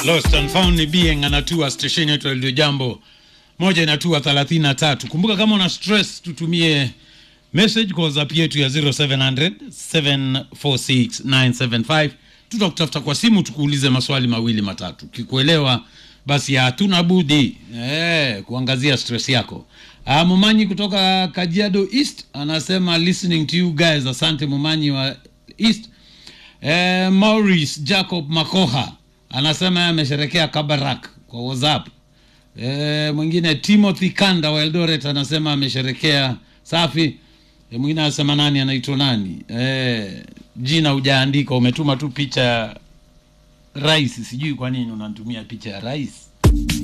Lost and Found ni Being anatua station yetu ya Radio Jambo moja inatua 33. Kumbuka kama una stress, tutumie message kwa WhatsApp yetu ya 0700 746 975. Tutakutafuta kwa simu tukuulize maswali mawili matatu, kikuelewa basi hatuna budi eh, kuangazia stress yako. Ah, Mumanyi kutoka Kajiado East anasema listening to you guys. Asante Mumanyi wa East. Eh, Maurice Jacob Makoha anasema yeye amesherekea Kabarak kwa WhatsApp. Eh, mwingine Timothy Kanda wa Eldoret anasema amesherekea safi. E, mwingine anasema nani anaitwa nani? Eh, jina hujaandika, umetuma tu picha ya rais. Sijui kwa nini unanitumia picha ya rais.